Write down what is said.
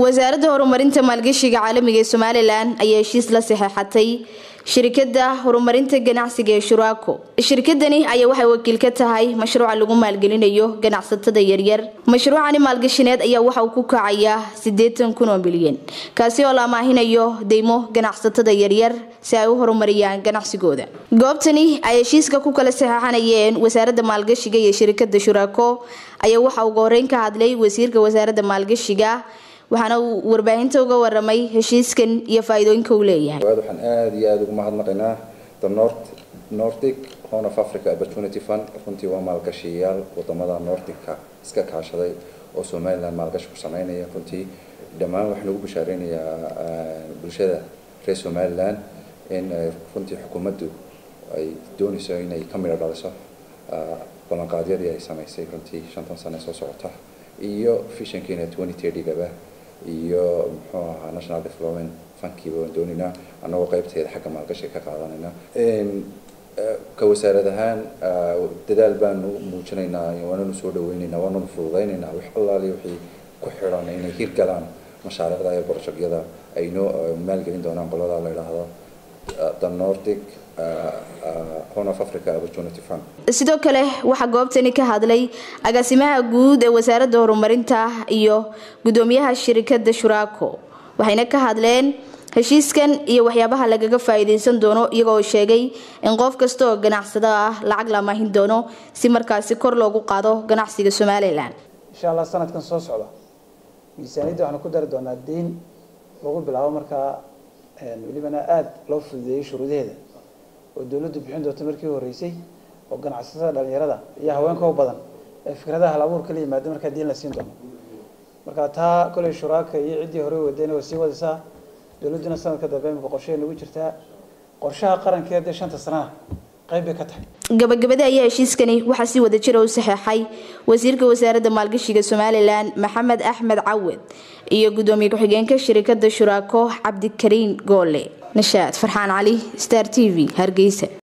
wasaaradda horumarinta maalgashiga caalamiga ee somalilan ayaa heshiis la saxeexatay shirikada horumarinta ganacsiga ee shuraako shirkadani ayaa waxay wakiil ka tahay mashruuca lagu maalgelinayo ganacsatada yaryar mashruucani maalgashineed ayaa waxa uu ku kacayaa sideetan kun oo milyan kaasi oo la amaahinayo deymo ganacsatada yaryar si ay u horumariyaan ganacsigooda goobtani ay heshiiska ku kala saxeexanayeen wasaaradda maalgashiga iyo shirikada shuraako ayaa waxa uga horeyn ka hadlay wasiirka wasaaradda maalgashiga waxaana uu warbaahinta uga waramay heshiiskan iyo faa-iidooyinka uu leeyahay waxaan aada iyo aada ugu mahadnaqaynaa the north nordic horn of africa opportunity fund runtii waa maalgashiyayaal wadamada nordica iska kaashaday oo somaliland maalgashi ku sameynaya runtii dhammaan waxaan ugu bashaareynaya bulshada reer somaliland in runtii xukuumaddu ay doonayso inay ka midho dhaliso ballanqaadyadii ay sameysay runtii shantan sane soo socota iyo fishankiina twenty thirty-gaba iyo muxuu ahaa national development funkiiba waan doonaynaa annagoo qaybteeda xagga maalgashiga ka qaadanayna ka wasaarad ahaan dadaal baanu muujinaynaa waananu soo dhaweynaynaa waananu fududaynaynaa wax allaali wixii ku xidhan inay hirgalaan mashaariicda iyo borojegyada ay noo maalgelin doonaan qolada la idhaahdo the nordic horn of africa opportunity fund sidoo kale waxaa goobtani ka hadlay agaasimaha guud ee wasaaradda horumarinta iyo gudoomiyaha shirikada shuraako waxayna ka hadleen heshiiskan iyo waxyaabaha lagaga faa-iideysan doono iyagoo sheegay in qof kasta oo ganacsado ah lacag la amaahin doono si markaasi kor loogu qaado ganacsiga somalilan insha allah sanadkan soo socda miisaaniyadda waxaanu ku dari doonaa deyn lagu bilaabo markaa welibana aada loo fududeeyey shuruudaheeda oo dawladdu bixin doonta markii horeysay oo ganacsatada dhalinyarada iyo haweenka u badan ee fikradaha hal abuurka la yimaada markaa diin la siin doono marka taa koley shuraaka iyo ciddii hore wadayna way sii wadaysaa dawladduna sanadka dambe imika qorshehay nagu jirtaa qorshaha qarankeeda ee shanta sanana qayb bay ka tahay gabagabada ayaa heshiiskani waxaa si wada jira u saxeexay wasiirka wasaaradda maalgashiga somalilan maxamed axmed cawed iyo gudoomiye ku-xigeenka shirikada shuraako cabdikariin goole nashaad farxaan cali star t v hargeysa